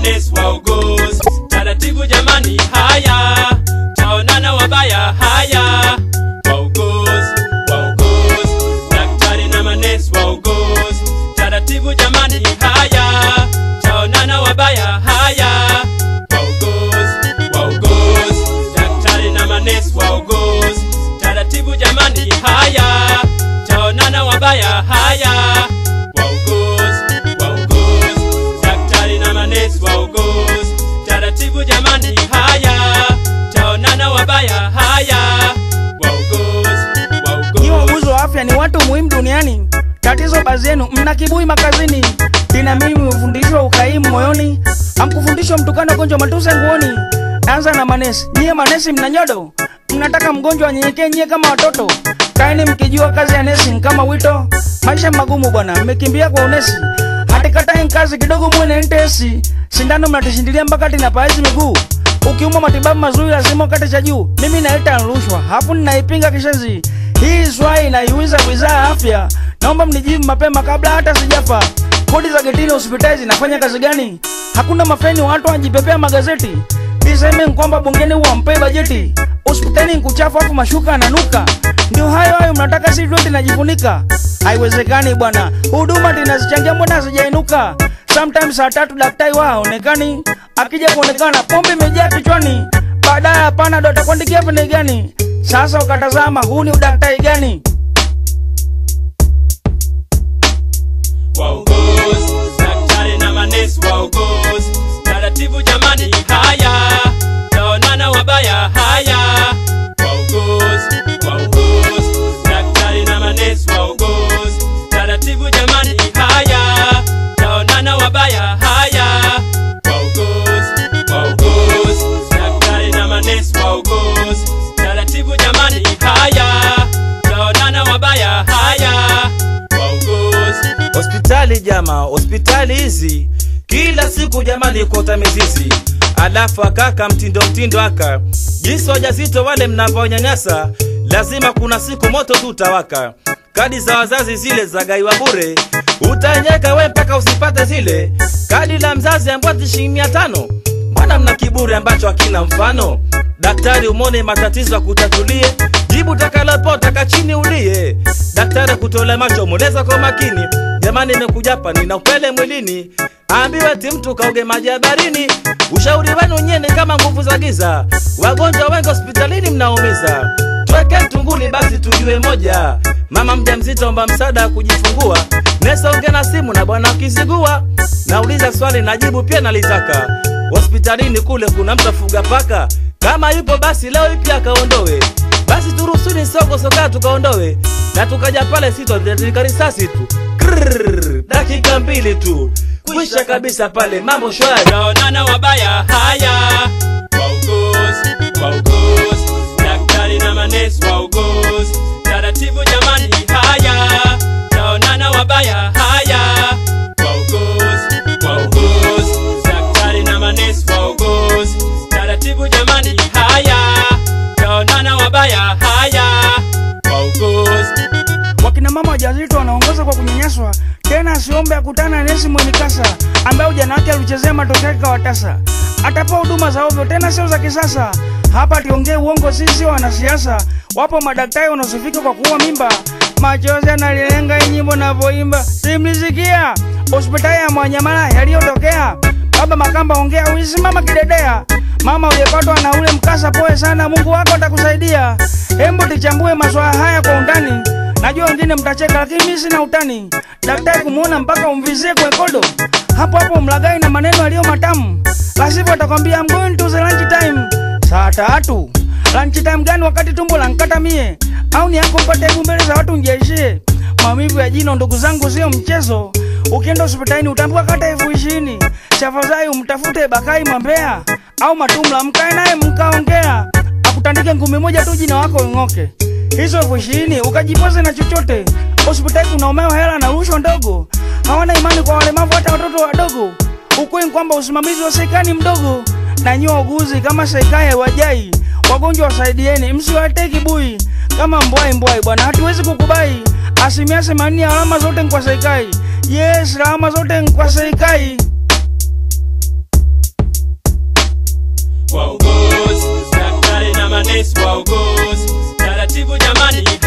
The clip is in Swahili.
manesi wauguzi taratibu jamani haya taonana wabaya haya wauguzi wauguzi daktari na manesi wauguzi taratibu jamani haya taonana wabaya haya wauguzi wauguzi daktari na manesi wauguzi taratibu jamani haya taonana wabaya haya wauguzi wauguzi daktari na manesi wauguzi taratibu jamani haya taonana wabaya haya wauguzi Nyi wauguzi wauguzi wa afya ni watu muhimu duniani. Tatizo baadhi yenu mna kibui makazini, ina mimi mfundishwa ukaimu moyoni, amkufundishwa mtukano gonjwa matusi nguoni. Anza na manesi, nyie manesi mna nyodo, mnataka mgonjwa anyenyekee nyie kama watoto. Kaeni mkijua kazi ya nesi ni kama wito, maisha magumu bwana, mmekimbia kwa unesi. Hatikatai kazi kidogo mwene ntesi, sindano mnatishindilia mpaka tinapaazi miguu ukiumwa matibabu mazuri lazima ukate cha juu. Mimi naita rushwa, hapo ninaipinga kishenzi. Hii swali inaiuliza wizara ya afya, naomba mnijibu mapema kabla hata sijafa. Kodi za getini hospitali zinafanya kazi gani? Hakuna mafeni, watu wanajipepea magazeti. Iseme kwamba bungeni wampee bajeti, hospitali nkuchafu afu mashuka ananuka. Ndio hayo hayo mnataka si vyote najifunika. Haiwezekani bwana, huduma tinazichangia mbona hazijainuka? Sometimes saa tatu daktari wao haonekani, akija kuonekana pombe imejaa kichwani, baadaye hapana, ndo atakuandikia pene gani? Sasa ukatazama, huu ni udaktari gani? wauguzi daktari na manesi wauguzi taratibu jamani haya taonana wabaya haya wauguzi wauguzi daktari na manesi wauguzi taratibu jamani haya taonana wabaya haya wauguzi wauguzi daktari na manesi wauguzi taratibu jamani haya taonana wabaya haya wauguzi hospitali jama hospitali hizi kila siku jamani kota mizizi alafu akaka mtindo mtindo aka jinsi wajazito wale mnavyonyanyasa lazima kuna siku moto tu utawaka kadi za wazazi zile za gaiwa bure utanyeka we mpaka usipate zile kadi la mzazi ambwati shilingi mia tano mbona mna kiburi ambacho hakina mfano daktari umone matatizo akutatulie jibu takalopota chini ulie daktari kutole macho moneza kwa makini jamani imekuja hapa nina upele mwilini ambiwe ti mtu kauge maji ya barini ushauri wenu nyene kama nguvu za giza wagonjwa wengi hospitalini mnaumiza tweke mtunguni basi tujue moja mama mjamzito omba msaada wa kujifungua nesonge na simu na bwana ukizigua nauliza swali najibu pia nalitaka hospitalini kule kuna mtu afuga paka kama yupo basi leo ipi akaondowe basi turusuni soko soka tukaondowe na tukaja pale sitotika risasi tu Krrrr, dakika mbili tu kwisha kabisa pale mambo shwari taonana wabaya haya wauguzi wauguzi daktari na manesi wauguzi taratibu jamani haya taonana wabaya haya wauguzi wauguzi daktari na manesi wauguzi taratibu jamani haya taonana wabaya haya wauguzi Wakina mama wajawazito wanaongoza kwa kunyanyaswa, tena asiombe akutana na nesi mwenye kasa ambaye ujana wake alichezea matokeo yake kawatasa. Atapewa huduma za ovyo, tena sio za kisasa. Hapa tiongee uongo, sisi sio wanasiasa. Wapo madaktari wanaosifika kwa kuua mimba, machozi yanalilenga hii nyimbo navyoimba, simlisikia hospitali ya Mwanyamala yaliyotokea. Baba Makamba, ongea uisimama kidedea. Mama uliyepatwa na ule mkasa, poe sana, Mungu wako atakusaidia. Hembu tichambue maswala haya kwa undani. Najua wengine mtacheka, lakini mimi sina utani. Daktari kumuona mpaka umvizie kwenye kodo, hapo hapo mlagai na maneno yaliyo matamu, la sivyo atakwambia I'm going to the lunch time. Saa tatu lunch time gani wakati tumbo lankata mie? Au ni yako mpate aibu mbele za watu njiaishie? Maumivu ya jino ndugu zangu sio mchezo. Ukienda hospitalini utaambiwa kata elfu ishirini. Tafadhali umtafute Bakai Mwambea au Matumla, mkae naye mkaongea, akutandike ngumi moja tu jina wako ing'oke. Hizo elfu ishirini ukajipoze na chochote. Hospitali kunaomewa hela na rushwa ndogo, hawana imani kwa walemavu, hata watoto wadogo. Ukweli ni kwamba usimamizi wa serikali ni mdogo, na nyie wauguzi kama serikali haiwajai wagonjwa, wasaidieni, msiwatee kibui kama mbwai mbwai bwana, hatuwezi kukubai. Asilimia themanini ya alama zote ni kwa serikali. Yes, alama zote ni kwa serikali. wauguzi daktari na manesi wauguzi taratibu jamani